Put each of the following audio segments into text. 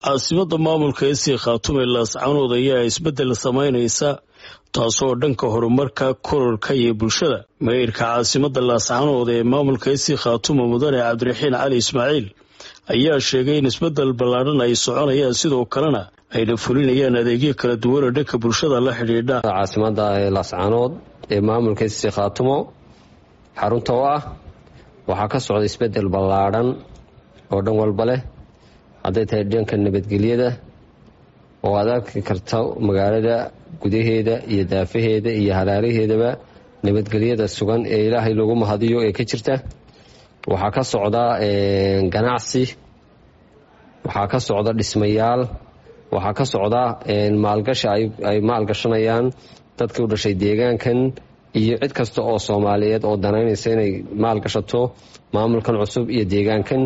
caasimada maamulka esii khaatume laascanood ayaa isbeddel samaynaysa taasoo dhanka horumarka kororka iyo bulshada mayrka caasimada laascanood ee maamulka esii khaatume mudane cabdiraxiin cali ismaaciil ayaa sheegay in isbeddel ballaadhan ay soconayaan sidoo kalena ayna fulinayaan adeegyo kala duwan oo dhanka bulshada la xidhiidha caasimada laascanood ee maamulka esii khaatumo xarunta oo ah waxaa ka socda isbeddel ballaadhan oo dhan walba leh hadday tahay dhanka nabadgelyada oo aad arki karta magaalada gudaheeda iyo daafaheeda iyo halaalaheedaba nabadgelyada sugan ee ilaahay lagu mahadiyo ee ka jirta waxaa ka socda ganacsi waxaa ka socda dhismayaal waxaa ka socda maalgashi ay maalgashanayaan dadkii u dhashay deegaankan iyo cid kasta oo soomaaliyeed oo danaynaysa inay maalgashato maamulkan cusub iyo deegaankan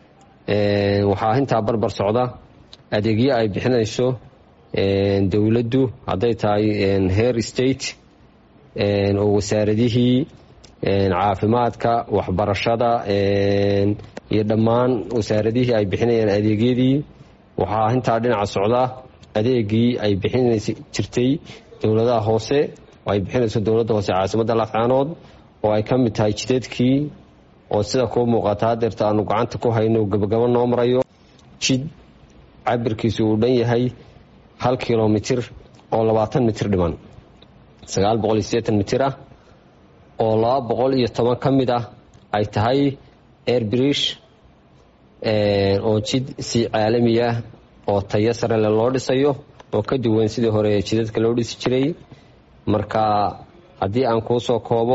waxaa intaa barbar socda adeegyo ay bixinayso dowladdu hadday tahay heer state oo wasaaradihii caafimaadka waxbarashada iyo dhammaan wasaaradihii ay bixinayaan adeegyadii waxaa intaa dhinaca socda adeegii ay bixinaysa jirtay dowladaha hoose oo ay bixinayso dowladda hoose caasimadda laascaanood oo ay ka mid tahay jidadkii oo sida kuu muuqata hadeerta aanu gacanta ku hayno gabagabo noo marayo jid cabirkiisu uu dhan yahay hal kilomitir oo labaatan mitir dhiman sagaal boqol iyo sideetan mitir ah oo laba boqol iyo toban ka mid ah ay tahay airbirish oo jid si caalami ah oo tayo sarele loo dhisayo oo ka duwan sidii hore jidadka loo dhisi jiray marka haddii aan kuu soo koobo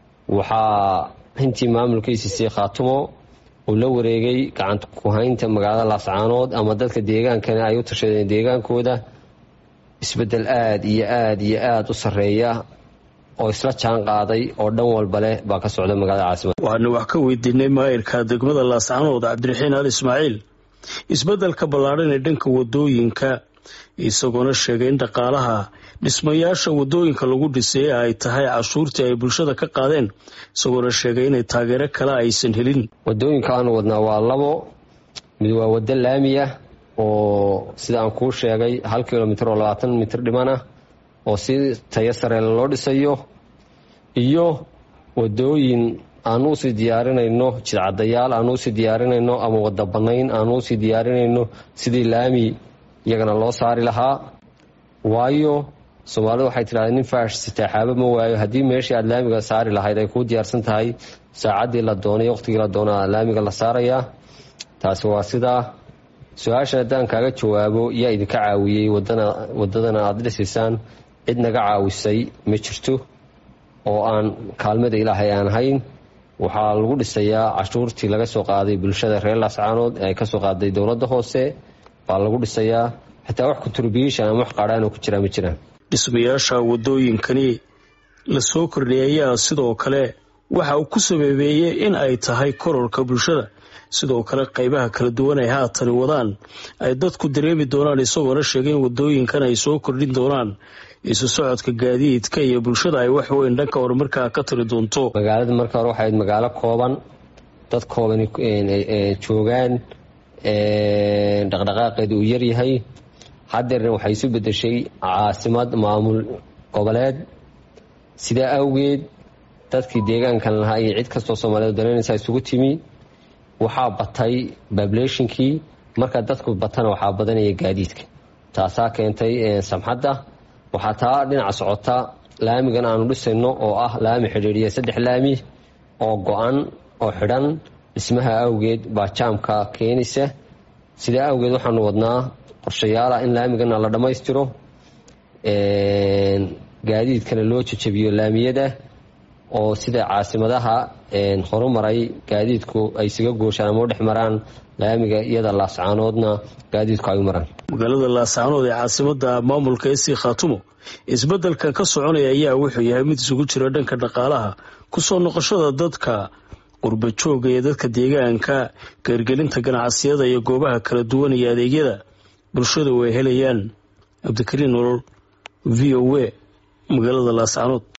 waxaa intii maamulkiisi sii khaatumo uu la wareegay gacanta kuhaynta magaalada laascaanood ama dadka deegaankana ay u tashadeen deegaankooda isbeddel aada iyo aada iyo aada u sarreeya oo isla jaan qaaday oo dhan walba leh baa ka socda magaalada caasimada waxaanu wax ka weydiinay maayirka degmada laascaanood cabdiraxiin ali ismaaciil isbeddelka ballaadhan ee dhanka wadooyinka isagoona sheegay in dhaqaalaha dhismayaasha wadooyinka lagu dhisay ay tahay cashuurtii ay bulshada ka qaadeen isagoona sheegay inay taageero kale aysan helin wadooyinka aanu wadnaa waa labo mid waa waddo laami ah oo sida aan kuu sheegay hal kilomitir oo labaatan mitir dhiman ah oo si tayo sareele loo dhisayo iyo wadooyin aanu usii diyaarinayno jidcadayaal aanu usii diyaarinayno ama wadda bannayn aanu usii diyaarinayno sidii laami iyagana loo saari lahaa waayo soomaalida waxay tidhahda nin faash sitaaxaabo ma waayo haddii meeshii aad laamiga saari lahayd ay kuu diyaarsan tahay saacaddii la doonay waqtigii la doona laamiga la saarayaa taasi waa sidaa su-aashan haddaan kaaga jawaabo yaa idinka caawiyey wadadana aada dhisaysaan cid naga caawisay ma jirto oo aan kaalmada ilaahay aan hayn waxaa lagu dhisayaa cashuurtii laga soo qaaday bulshada reer laascaanood ee ay kasoo qaaday dowladda hoose baa lagu dhisayaa xitaa wax contribution ama wax qaadhaanoo ku jiraa ma jiraan dhismayaasha wadooyinkani la soo kordhiyay ayaa sidoo kale waxa uu ku sababeeyey in ay tahay kororka bulshada sidoo kale qaybaha kala duwan ay haatani wadaan ay dadku dareemi doonaan isagoona sheegay in wadooyinkan ay soo kordhin doonaan isu socodka gaadiidka iyo bulshada ay wax weyn dhanka horumarkaa ka tiri doonto magaalada marka hore waxay magaalo kooban dad kooban joogaan dhaqdhaqaaqeedu uu yaryahay hadeerna waxay isu bedeshay caasimad maamul goboleed sidaa awgeed dadkii deegaankan lahaa iyo cid kastoo soomaaliyeed danaynaysa isugu timi waxaa batay babulationkii marka dadku batana waxaa badanaya gaadiidka taasaa keentay samxadda waxaa taa dhinaca socota laamigan aanu dhisayno oo ah laami xidhiidhiya saddex laami oo go-an oo xidhan dhismaha awgeed baa jaamka keenaysa sidaa awgeed waxaanu wadnaa qorshayaala in laamigana la dhammaystiro gaadiidkana loo jajabiyo laamiyada oo sida caasimadaha horumaray gaadiidku ay isaga gooshaan ama u dhex maraan laamiga iyada laascaanoodna gaadiidku ay u maraan magaalada laascaanood ee caasimada maamulka esii khaatumo isbeddelkan ka soconaya ayaa wuxuu yahay mid isugu jira dhanka dhaqaalaha kusoo noqoshada dadka qurba jooga iyo dadka deegaanka geergelinta ganacsiyada iyo goobaha kala duwan iyo adeegyada bulshadu ay helayaan cabdikariin nolol v o a magaalada laascaanood